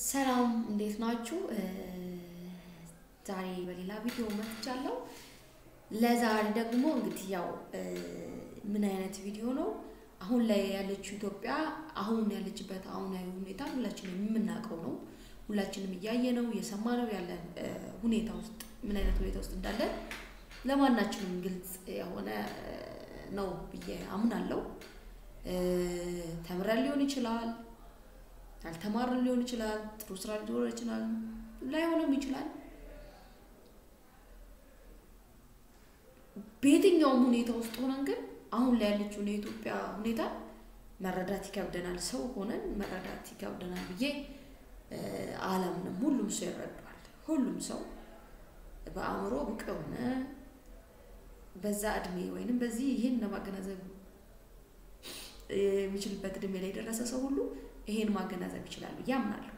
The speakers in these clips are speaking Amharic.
ሰላም እንዴት ናችሁ? ዛሬ በሌላ ቪዲዮ መጥቻለሁ። ለዛሬ ደግሞ እንግዲህ ያው ምን አይነት ቪዲዮ ነው? አሁን ላይ ያለችው ኢትዮጵያ አሁን ያለችበት አሁናዊ ሁኔታ ሁላችንም የምናውቀው ነው። ሁላችንም እያየ ነው እየሰማ ነው ያለን ሁኔታ ውስጥ ምን አይነት ሁኔታ ውስጥ እንዳለን ለማናችንም ግልጽ የሆነ ነው ብዬ አምናለሁ። ተምረን ሊሆን ይችላል፣ ያልተማርን ሊሆን ይችላል፣ ጥሩ ስራ ሊኖር ይችላል፣ ላይሆንም ይችላል። በየትኛውም ሁኔታ ውስጥ ሆነን ግን አሁን ላይ ያለችውን የኢትዮጵያ ሁኔታ መረዳት ይከብደናል። ሰው ሆነን መረዳት ይከብደናል ብዬ አላምንም። ሁሉም ሰው ይረዳዋል። ሁሉም ሰው በአእምሮ ብቅ የሆነ በዛ እድሜ ወይንም በዚህ ይህን ለማገናዘብ የሚችልበት እድሜ ላይ የደረሰ ሰው ሁሉ ይሄን ማገናዘብ ይችላል ብዬ አምናለሁ።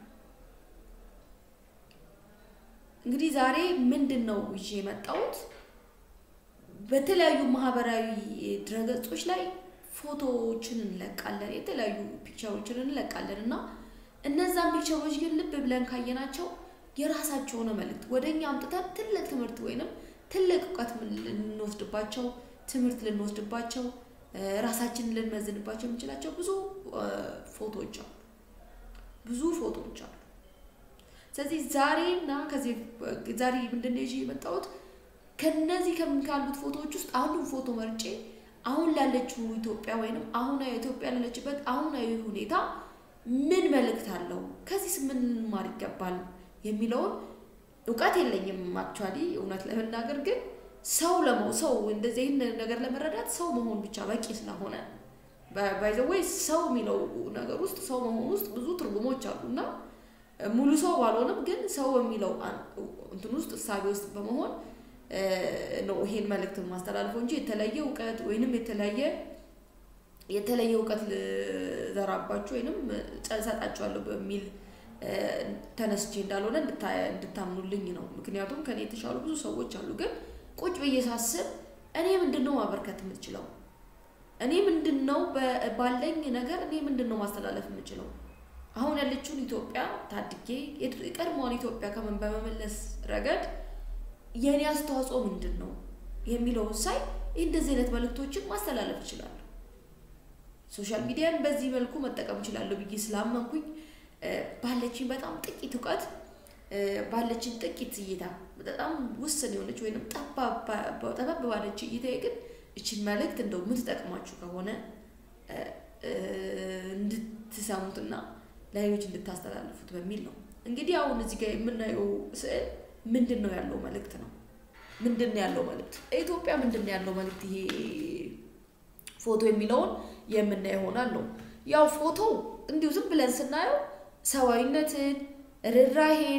እንግዲህ ዛሬ ምንድን ነው ይዤ የመጣሁት በተለያዩ ማህበራዊ ድረገጾች ላይ ፎቶዎችን እንለቃለን፣ የተለያዩ ፒክቸሮችን እንለቃለን እና እነዛን ፒክቸሮች ግን ልብ ብለን ካየናቸው የራሳቸው የሆነ መልእክት ወደ እኛ አምጥተን ትልቅ ትምህርት ወይንም ትልቅ እውቀት ልንወስድባቸው ትምህርት ልንወስድባቸው ራሳችንን ልንመዝንባቸው የምንችላቸው ብዙ ፎቶዎች አሉ። ብዙ ፎቶዎች አሉ። ስለዚህ ዛሬና ከዚህ ዛሬ ምንድን ነው ይዤ የመጣሁት ከነዚህ ካሉት ፎቶዎች ውስጥ አንዱን ፎቶ መርጬ አሁን ላለችው ኢትዮጵያ ወይንም አሁናዊ ኢትዮጵያ ላለችበት አሁናዊ ሁኔታ ምን መልእክት አለው፣ ከዚህስ ምን ልንማር ይገባል የሚለውን እውቀት የለኝም። አክቹዋሊ እውነት ለመናገር ግን ሰው ለመሆን ሰው እንደዚህ ይህን ነገር ለመረዳት ሰው መሆን ብቻ በቂ ስለሆነ ባይዘወይ ሰው የሚለው ነገር ውስጥ ሰው መሆን ውስጥ ብዙ ትርጉሞች አሉ እና ሙሉ ሰው ባልሆንም ግን ሰው የሚለው እንትን ውስጥ እሳቤ ውስጥ በመሆን ነው ይሄን መልእክት ማስተላልፈው እንጂ የተለየ እውቀት ወይንም የተለያየ የተለየ እውቀት ልዘራባችሁ ወይንም እሰጣችኋለሁ በሚል ተነስቼ እንዳልሆነ እንድታምኑልኝ ነው። ምክንያቱም ከኔ የተሻሉ ብዙ ሰዎች አሉ። ግን ቁጭ ብዬ ሳስብ እኔ ምንድን ነው ማበርከት የምችለው? እኔ ምንድን ነው ባለኝ ነገር እኔ ምንድን ነው ማስተላለፍ የምችለው? አሁን ያለችውን ኢትዮጵያ ታድጌ የቀድሞዋን ኢትዮጵያ ከምን በመመለስ ረገድ የእኔ አስተዋጽኦ ምንድን ነው የሚለውን ሳይ እንደዚህ አይነት መልእክቶችን ማስተላለፍ እችላለሁ። ሶሻል ሚዲያን በዚህ መልኩ መጠቀም እችላለሁ ብዬ ስላመንኩኝ ባለችኝ በጣም ጥቂት እውቀት ባለችን ጥቂት እይታ በጣም ውስን የሆነች ወይም ጠበብ ባለች እይታ ግን እችን መልእክት እንደው የምትጠቅማችሁ ከሆነ እንድትሰሙትና ለሌሎች እንድታስተላልፉት በሚል ነው። እንግዲህ አሁን እዚህ ጋር የምናየው ስዕል ምንድን ነው ያለው መልእክት ነው። ምንድን ነው ያለው መልእክት? ኢትዮጵያ ምንድን ነው ያለው መልእክት? ይሄ ፎቶ የሚለውን የምናየው ይሆናል ነው። ያው ፎቶ እንዲሁ ዝም ብለን ስናየው ሰብአዊነትን፣ ርኅራሄን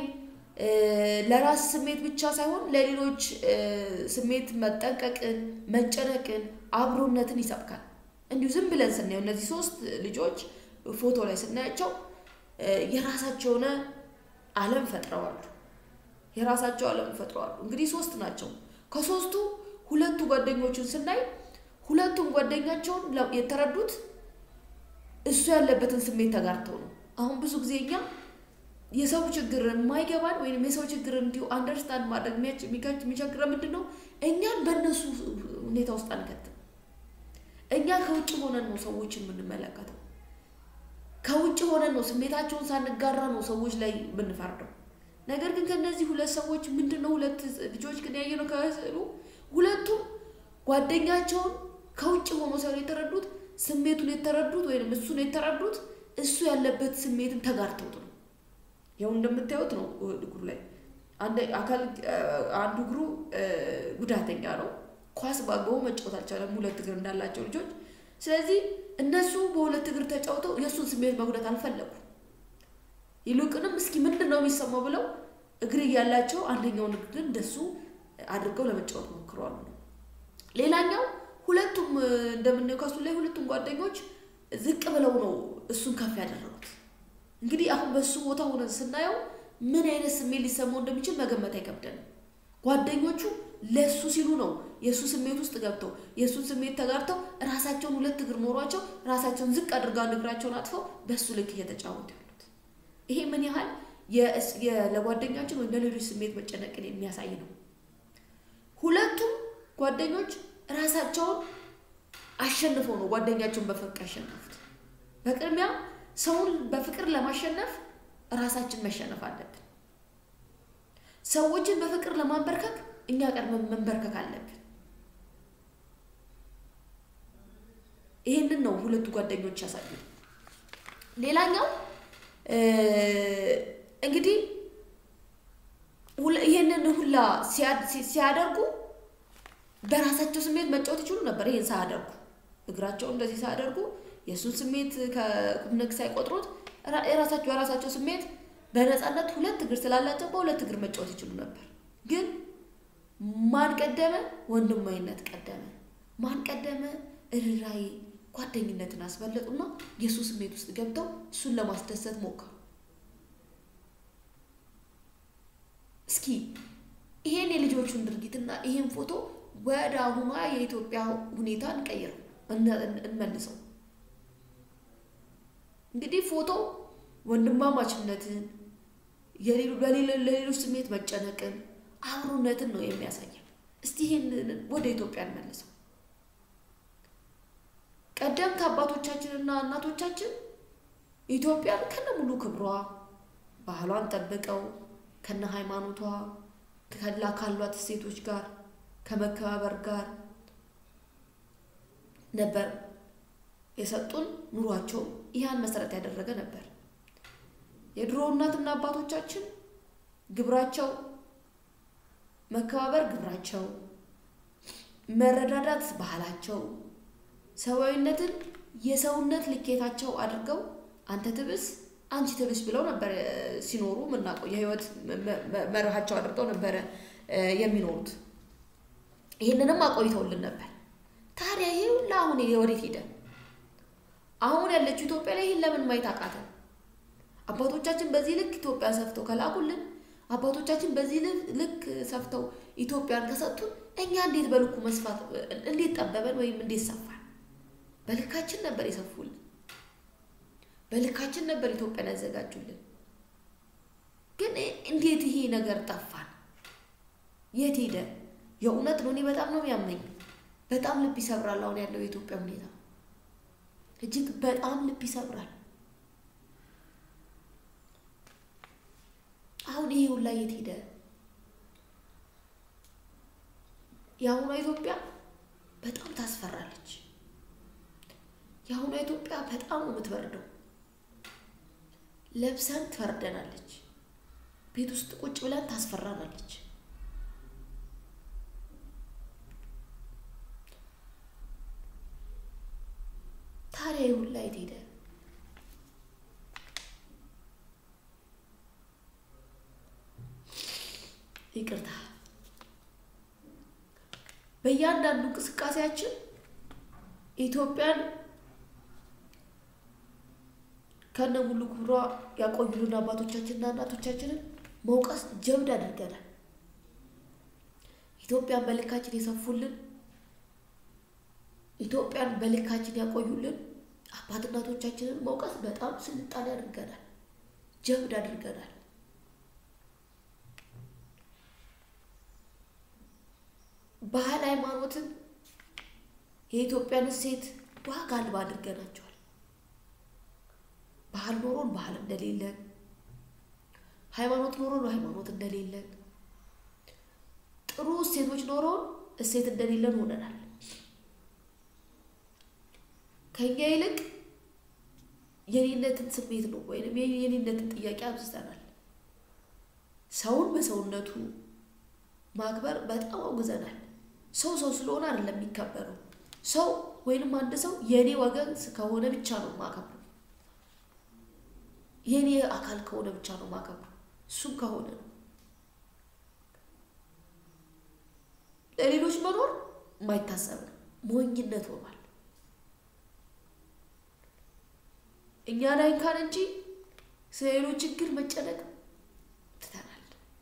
ለራስ ስሜት ብቻ ሳይሆን ለሌሎች ስሜት መጠንቀቅን፣ መጨነቅን፣ አብሮነትን ይሰብካል። እንዲሁ ዝም ብለን ስናየው እነዚህ ሶስት ልጆች ፎቶ ላይ ስናያቸው የራሳቸው የሆነ ዓለም ፈጥረዋል። የራሳቸው ዓለም ፈጥረዋል። እንግዲህ ሶስት ናቸው። ከሶስቱ ሁለቱ ጓደኞቹን ስናይ ሁለቱም ጓደኛቸውን የተረዱት እሱ ያለበትን ስሜት ተጋርተው ነው። አሁን ብዙ ጊዜ እኛ የሰው ችግር የማይገባን ወይም የሰው ችግር እንዲሁ አንደርስታንድ ማድረግ የሚቸግረን ምንድን ነው? እኛን በእነሱ ሁኔታ ውስጥ አንከትም። እኛ ከውጭ ሆነን ነው ሰዎችን የምንመለከተው። ከውጭ ሆነን ነው ስሜታቸውን ሳንጋራ ነው ሰዎች ላይ የምንፈርደው። ነገር ግን ከነዚህ ሁለት ሰዎች ምንድን ነው ሁለት ልጆች ግን ያየነው ከስዕሉ ሁለቱም ጓደኛቸውን ከውጭ ሆኖ ሳይሆን የተረዱት ስሜቱን የተረዱት ወይም እሱን የተረዱት እሱ ያለበት ስሜትን ተጋርተውት ነው። ያው እንደምታዩት ነው እግሩ ላይ አካል አንዱ እግሩ ጉዳተኛ ነው። ኳስ በአግባቡ መጫወት አልቻለም፣ ሁለት እግር እንዳላቸው ልጆች። ስለዚህ እነሱ በሁለት እግር ተጫውተው የእሱን ስሜት መጉዳት አልፈለጉም። ይልቁንም እስኪ ምንድን ነው የሚሰማው ብለው እግር እያላቸው አንደኛውን እግር እንደሱ አድርገው ለመጫወት ሞክረዋል ነው። ሌላኛው ሁለቱም እንደምናየው ከሱ ላይ ሁለቱም ጓደኞች ዝቅ ብለው ነው እሱን ከፍ ያደረጉት። እንግዲህ አሁን በእሱ ቦታ ሆነን ስናየው ምን አይነት ስሜት ሊሰማው እንደሚችል መገመት አይከብደንም። ጓደኞቹ ለእሱ ሲሉ ነው የእሱ ስሜት ውስጥ ገብተው የእሱን ስሜት ተጋርተው ራሳቸውን ሁለት እግር ኖሯቸው ራሳቸውን ዝቅ አድርገው አንድ እግራቸውን አጥፈው በእሱ ልክ እየተጫወቱ ያሉት። ይሄ ምን ያህል ለጓደኛችን ወይም ለሌሎች ስሜት መጨነቅን የሚያሳይ ነው። ሁለቱም ጓደኞች ራሳቸውን አሸንፈው ነው ጓደኛቸውን በፍቅር ያሸነፉት። በቅድሚያ ሰውን በፍቅር ለማሸነፍ ራሳችን መሸነፍ አለብን። ሰዎችን በፍቅር ለማንበርከክ እኛ ቀድመን መንበርከክ አለብን። ይህንን ነው ሁለቱ ጓደኞች ያሳዩ። ሌላኛው እንግዲህ ይህንን ሁላ ሲያደርጉ በራሳቸው ስሜት መጫወት ይችሉ ነበር። ይህን ሳያደርጉ እግራቸው እንደዚህ ሳያደርጉ የእሱን ስሜት ከቁምነግ ሳይቆጥሩት የራሳቸው የራሳቸው ስሜት በነፃነት ሁለት እግር ስላላቸው በሁለት እግር መጫወት ይችሉ ነበር። ግን ማን ቀደመ? ወንድማዊነት ቀደመ። ማን ቀደመ? እርራይ ጓደኝነትን አስበለጡና የእሱ ስሜት ውስጥ ገብተው እሱን ለማስደሰት ሞከሩ። እስኪ ይሄን የልጆቹን ድርጊትና ይሄን ፎቶ ወደ አሁኗ የኢትዮጵያ ሁኔታ እንቀይረው፣ እንመልሰው። እንግዲህ ፎቶ ወንድማማችነትን፣ ለሌሎች ስሜት መጨነቅን፣ አብሮነትን ነው የሚያሳየው። እስቲ ይሄን ወደ ኢትዮጵያ እንመልሰው። ቀደምት አባቶቻችንና እናቶቻችን ኢትዮጵያን ከነ ሙሉ ክብሯ ባህሏን ጠብቀው ከነ ሃይማኖቷ ከላ ካሏት እሴቶች ጋር ከመከባበር ጋር ነበር የሰጡን። ኑሯቸው ይህን መሰረት ያደረገ ነበር። የድሮ እናትና አባቶቻችን ግብራቸው መከባበር ግብራቸው፣ መረዳዳት ባህላቸው፣ ሰብአዊነትን የሰውነት ልኬታቸው አድርገው አንተ ትብስ አንቺ ትብስ ብለው ነበር ሲኖሩ የምናውቀው። የህይወት መርሃቸው አድርገው ነበረ የሚኖሩት። ይህንንም አቆይተውልን ነበር። ታዲያ ይህ ሁላ አሁን ወዴት ሄደ? አሁን ያለችው ኢትዮጵያ ላይ ይህን ለምን ማየት አቃተን? አባቶቻችን በዚህ ልክ ኢትዮጵያን ሰፍተው ከላኩልን፣ አባቶቻችን በዚህ ልክ ሰፍተው ኢትዮጵያን ከሰጡን፣ እኛ እንዴት በልኩ መስፋት እንዴት ጠበበን ወይም እንዴት ሰፋን? በልካችን ነበር የሰፉልን። በልካችን ነበር ኢትዮጵያን ያዘጋጁልን። ግን እንዴት ይሄ ነገር ጠፋን? የት ሄደ? የእውነት ነው። እኔ በጣም ነው የሚያመኝ። በጣም ልብ ይሰብራል። አሁን ያለው የኢትዮጵያ ሁኔታ እጅግ በጣም ልብ ይሰብራል። አሁን ይሄ ሁላ የት ሄደ? የአሁኗ ኢትዮጵያ በጣም ታስፈራለች። የአሁኗ ኢትዮጵያ በጣም ነው የምትበርደው። ለብሰን ትፈርደናለች። ቤት ውስጥ ቁጭ ብለን ታስፈራናለች። ታዲያ ይህ ሁላ የት ሄደ? ይቅርታ። በእያንዳንዱ እንቅስቃሴያችን ኢትዮጵያን ከነ ሙሉ ክብሯ ያቆዩልን አባቶቻችንና እናቶቻችንን መውቀስ ጀብድ አድርገናል። ኢትዮጵያን በልካችን የሰፉልን፣ ኢትዮጵያን በልካችን ያቆዩልን አባት እናቶቻችንን መውቀስ በጣም ስልጣኔ አድርገናል፣ ጀብድ አድርገናል። ባህል ሃይማኖትን የኢትዮጵያን እሴት ዋጋ አልባ አድርገናቸዋል። ባህል ኖሮን ባህል እንደሌለን፣ ሃይማኖት ኖሮን ሃይማኖት እንደሌለን፣ ጥሩ እሴቶች ኖሮን እሴት እንደሌለን ሆነናል። ከኛ ይልቅ የኔነትን ስሜት ነው ወይም የኔነትን ጥያቄ አብዝተናል። ሰውን በሰውነቱ ማክበር በጣም አውግዘናል። ሰው ሰው ስለሆነ አይደለም የሚከበረው። ሰው ወይንም አንድ ሰው የእኔ ወገን ከሆነ ብቻ ነው ማከብረው። የእኔ አካል ከሆነ ብቻ ነው ማከብረው። እሱም ከሆነ ነው ለሌሎች መኖር የማይታሰብ ነው፣ ሞኝነት ሆኗል። እኛን አይንካን እንጂ ስለሌሎች ችግር መጨነቅ ትተናል።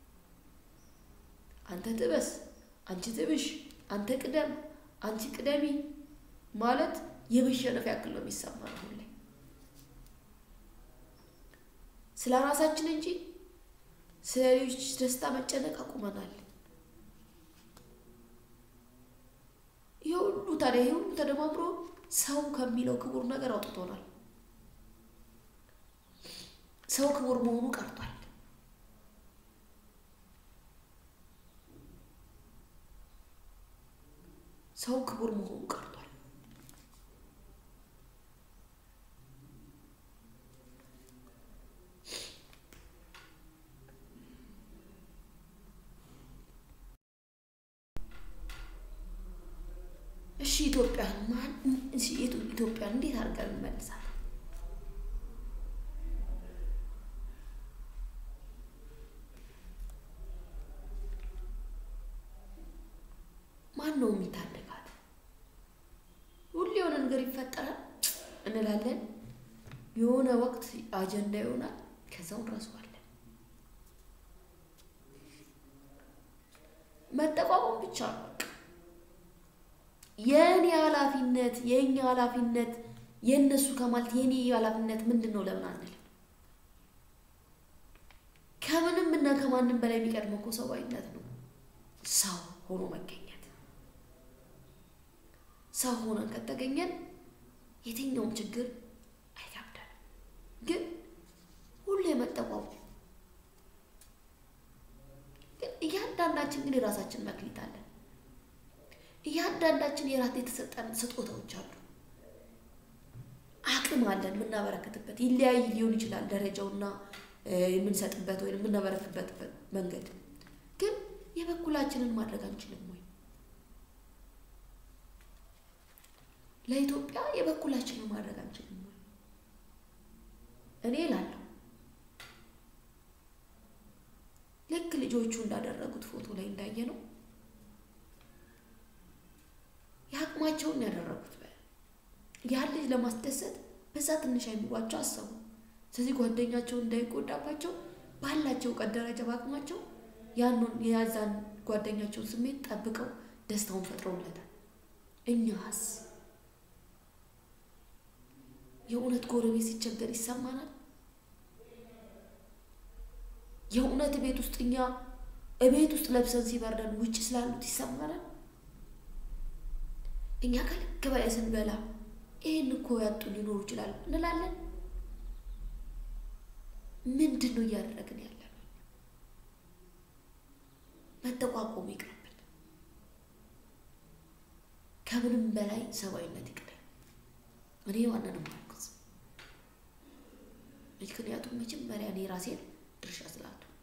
አንተ ትበስ፣ አንቺ ትብሽ፣ አንተ ቅደም፣ አንቺ ቅደሚ ማለት የመሸነፍ ያክል ነው የሚሰማን አሁን ላይ ስለ ራሳችን እንጂ ስለ ሌሎች ደስታ መጨነቅ አቁመናል። ይህ ሁሉ ታዲያ ይህ ሁሉ ተደማምሮ ሰው ከሚለው ክቡር ነገር አውጥቶናል። ሰው ክቡር መሆኑ ቀርቷል። ሰው ክቡር መሆኑ ቀርቷል። እሺ ኢትዮጵያን ማን እሺ ኢትዮጵያን እንዴት አድርገን እንመልሳለን? ማን ነው የሚታደጋት? ሁሌ የሆነ ነገር ይፈጠራል እንላለን። የሆነ ወቅት አጀንዳ ይሆናል፣ ከዛው እንረሳዋለን። መጠቋቋም ብቻ ነው በቃ። የእኔ ኃላፊነት የእኛ ኃላፊነት የእነሱ ከማለት የእኔ ኃላፊነት ምንድን ነው ለምን አንልም? ከምንም እና ከማንም በላይ የሚቀድመው እኮ ሰብአዊነት ነው። ሰው ሆኖ መገኘት ሰው ሆነን ከተገኘን የትኛውም ችግር አይከብደንም። ግን ሁሌ መጠቋቋም ግን እያንዳንዳችን ግን የራሳችን መክሊት አለን። እያንዳንዳችን የራት የተሰጠን ስጦታዎች አሉ። አቅም አለን የምናበረክትበት። ይለያይ ሊሆን ይችላል ደረጃውና የምንሰጥበት ወይም የምናበረክትበት መንገድ። ግን የበኩላችንን ማድረግ አንችልም ወይ? ለኢትዮጵያ የበኩላችንን ማድረግ አንችልም ወይ? እኔ እላለሁ ልክ ልጆቹ እንዳደረጉት ፎቶ ላይ እንዳየ ነው የአቅማቸውን ያደረጉት ያን ልጅ ለማስደሰት በዛ ትንሽ አይምሯቸው አሰቡ። ስለዚህ ጓደኛቸውን እንዳይጎዳባቸው ባላቸው እውቀት ደረጃ በአቅማቸው ያንን የያዛን ጓደኛቸውን ስሜት ጠብቀው ደስታውን ፈጥረውለታል። እኛስ የእውነት ጎረቤት ሲቸገር ይሰማናል? የእውነት ቤት ውስጥ እኛ እቤት ውስጥ ለብሰን ሲበርደን ውጭ ስላሉት ይሰማናል? እኛ ከልክ በላይ ስንበላ ይህን እኮ ያጡ ሊኖሩ ይችላሉ እንላለን። ምንድን ነው እያደረግን ያለ ነው? መጠቋቆሙ ይቅርብን። ከምንም በላይ ሰብአዊነት ይቅደም። እኔ ዋናንም አልኩት። ምክንያቱም መጀመሪያ እኔ ራሴን ድርሻ ስላልተወጣ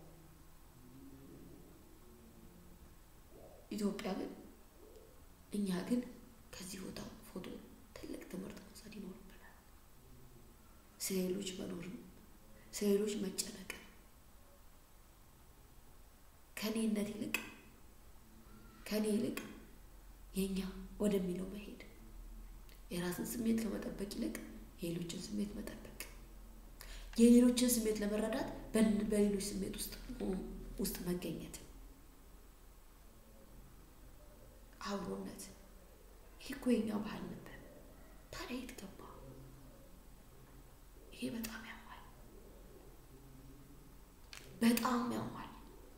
ኢትዮጵያ ግን እኛ ግን ከዚህ ቦታ ፎቶ ትልቅ ትምህርት መውሰድ ይኖርብናል። ስለ ሌሎች መኖርም ስለ ሌሎች መጨነቅም ከኔነት ይልቅ ከኔ ይልቅ የኛ ወደሚለው መሄድ የራስን ስሜት ከመጠበቅ ይልቅ የሌሎችን ስሜት መጠበቅ የሌሎችን ስሜት ለመረዳት በሌሎች ስሜት ውስጥ ውስጥ መገኘት አብሮነት ይህ እኮ የኛ ባህል ነበር። ታዲያ የት ገባ? ይሄ በጣም ያማል፣ በጣም ያማል።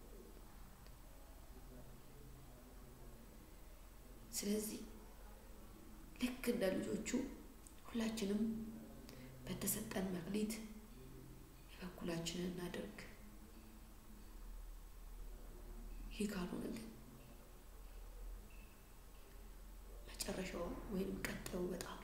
ስለዚህ ልክ እንደ ልጆቹ ሁላችንም በተሰጠን መክሊት የበኩላችንን እናድርግ። ይህ ካልሆነ ግን መጨረሻው ወይም ቀጣዩ በጣም